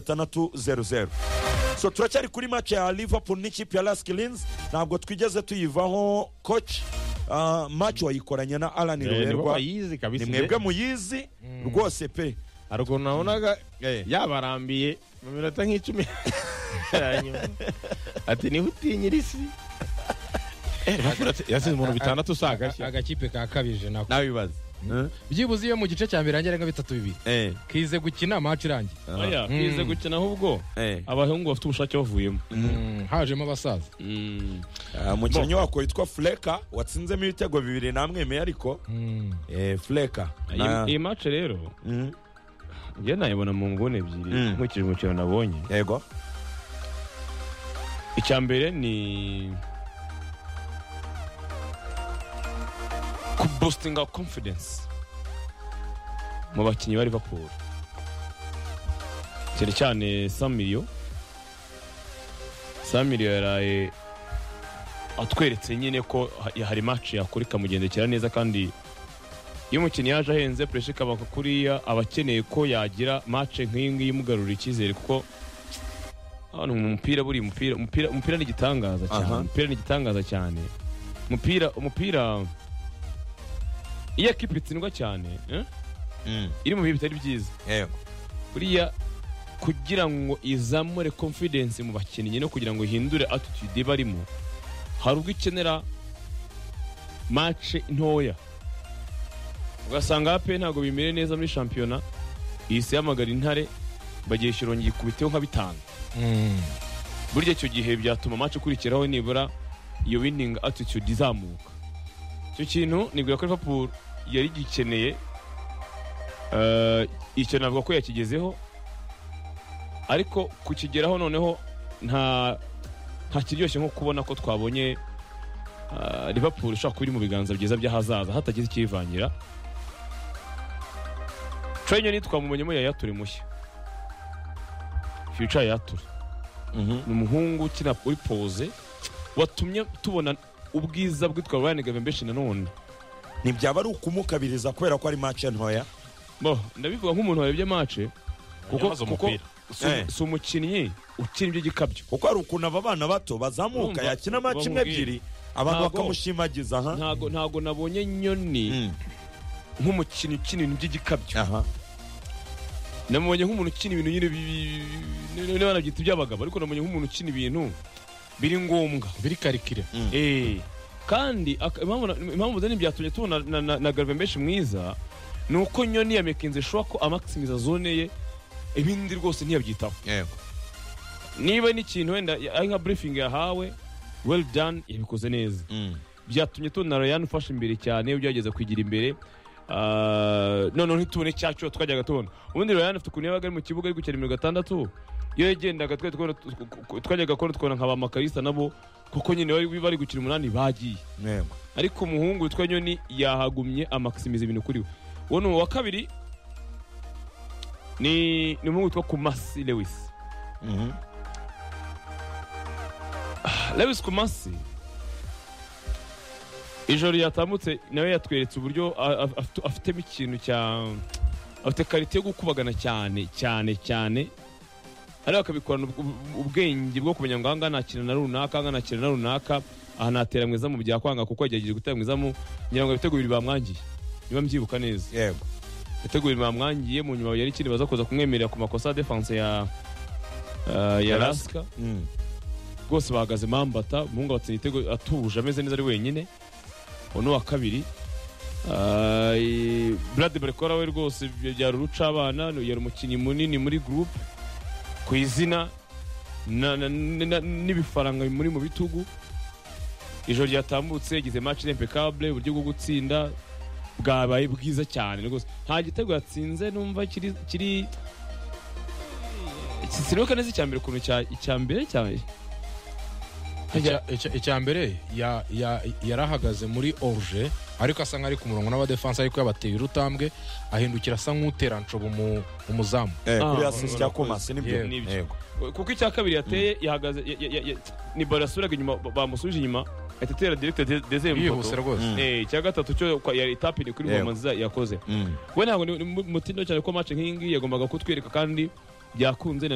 gatandatu zeru zeru so turacyari kuri match ya liverpool n'ikipe ya las kilins ntabwo twigeze tuyivaho coach ah, match wayikoranye na alan Eh, nibo ruberwa bayizi kabisa ni mwebwe muyizi rwose pe hari ukuntu nabonaga Eh. yabarambiye mu minota nk'icumi ya nyuma. ati niho utinyira isi Eh, Liverpool yatsi- yatsinze umuntu bitandatu usagashya agakipe kakabije nako nawe bibaza byibuze iyo mu gice cya mbere rangira nka bitatu bibiri Eh, kize gukina match irangiye oya Mm. bize gukina ahubwo eh. abahungu bafite ubushake bavuyemo Mm, hajemo abasaza Mm. Ah, umukinnyi wako witwa fleka watsinzemo ibitego bibiri namwemeye ariko Mm. eh, fleka Iyi- Na- iyi match rero Mm, njye nayibona mu nguni ebyiri Mm. nkurikije umukino nabonye yego icya mbere ni kubositinga confidence mu bakinnyi ba liverpool cyane cyane samiriyo samiriyo yaraye atweretse nyine ko ha- hari match yakora ikamugendekera neza kandi iyo umukinnyi yaje ahenze puresha ikabaka kuriya aba akeneye ko yagira match nk'iyi ngiyi imugarurira icyizere kuko hano mu mupira buri mupira umupira umupira ni igitangaza cyane Aha. umupira ni igitangaza cyane umupira umupira iyo ekipa itsindwa cyane eh, Mm, iri mu bihe bitari byiza yego buriya kugira ngo izamure confidence mu bakinnyi no kugira ngo ihindure attitude barimo hari ubwo ikenera match ntoya ugasanga ape ntabwo bimere neza muri shampiyona ihise ihamagara intare bagiye shirongi ikubiteho nka bitanu Mm. burya icyo gihe byatuma match ikurikiraho nibura iyo winning attitude izamuka icyo kintu nibwira ko Liverpool yari gikeneye Eh, icyo navuga ko yakigezeho ariko kukigeraho noneho nta nta kiryoshye nko kubona ko twabonye eh, Liverpool ishobora kuba iri mu biganza byiza by'ahazaza hatagize ikiyivangira Trenye ni twamumenyemo yayature mushya Future yayature Mhm. ni umuhungu ukina uri poze watumye tubona ubwiza bwitwa Ryan Gavembeshi nanone ntibyaba ari ukumukabiriza kubera ko ari match ntoya bo ndabivuga nk'umuntu warebye mace kuko Yabaze kuko umupira. si- Eh. si umukinnyi ukina ibyo gikabyo kuko hari ukuntu aba bana bato bazamuka Urumva, yakina match imwe bamubwira. ebyiri abantu Ntabwo- bakamushimagiza ha ntago ntago nabonye nyoni Mm, nk'umukinnyi ukina ibintu by'igikabyo aha namubonye nk'umuntu ukina ibintu nyine bi- bi- niba nabyita iby'abagabo ariko namubonye nk'umuntu ukina ibintu biri ngombwa biri karikire Eh, kandi ak- impamvu na- impamvu zari byatumye tubona na- na- na Garvembeshi mwiza ni uko nyoni yamekinze ishobora ko amakisimiza zone ye ibindi rwose ntiyabyitaho yego niba n'ikintu wenda ya- ari nka briefing yahawe well done yabikoze neza Mm. byatumye tubona Ryan ufashe imbere cyane ugerageza kwigira imbere Ah, noneho ntitubone cya cyo twajyaga tubona ubundi Ryan afite ukuntu yabaga ari mu kibuga ari gukina mirongo itandatu iyo yagendaga twari tubona- twajyaga kubona tukabona nka ba makarisa nabo kuko nyine bari bari gukina umunani bagiye yego ariko umuhungu witwa nyoni yahagumye amakisimiza ibintu kuri we uwo ni uwa kabiri ni ni umuhungu witwa kumasi lewis Mhm. Lewis Kumasi ijoro yatambutse nawe yatweretse uburyo a- a- afite- afitemo ikintu cya afite karite yo gukubagana cyane cyane cyane ariko akabikorana ub- ub- ubwenge bwo kumenya ngo aha ngaha nakina na runaka aha ngaha nakina na runaka aha natera mu izamu bya kwanga kuko yagerageje gutera mu izamu ngira ngo ibitego bibiri bamwangiye niba mbyibuka neza yego ibitego bibiri bamwangiye mu nyuma yari ikindi baza kuza kumwemerera ku makosa ya defense ya eh, ya lasika Mm. rwose bahagaze mambata umuhungu abatsinda igitego atuje ameze neza ari wenyine uwo ni uwa kabiri burade barekora we rwose byari urucabana yari umukinnyi munini muri gurupe ku izina na- na- na- n'ibifaranga bimuri mu bitugu ijoro ryatambutse yagize match impecable uburyo bwo gutsinda bwabaye bwiza cyane rwose nta gitego yatsinze numva kiri kiri sinibuka neza icya mbere ukuntu cya- icya mbere cyane Icya- icya- icya mbere ya- ya- yarahagaze muri oruje ariko asa nk'ari ku murongo n'abadefanse ariko yabateye urutambwe ahindukira asa nk'utera nshobo mu umuzamu Eh, kuri Ah, assist ya Kumasi nibyo Yego. Nibyo. yego kuko icya kabiri yateye yahagaze ya- ya- ya- ya- ni baro yasubiraga inyuma ba- bamusubije inyuma ahita atera direkita dezeye mu yihuse poto rwose Mm. Eh, icya gatatu cyo kwa- yari itapini kuri Yego. bombo nziza yakoze Mm. we ntabwo ni ni mu- mutindo cyane ko match nk'iyi ngiyi yagombaga kutwereka kandi byakunze na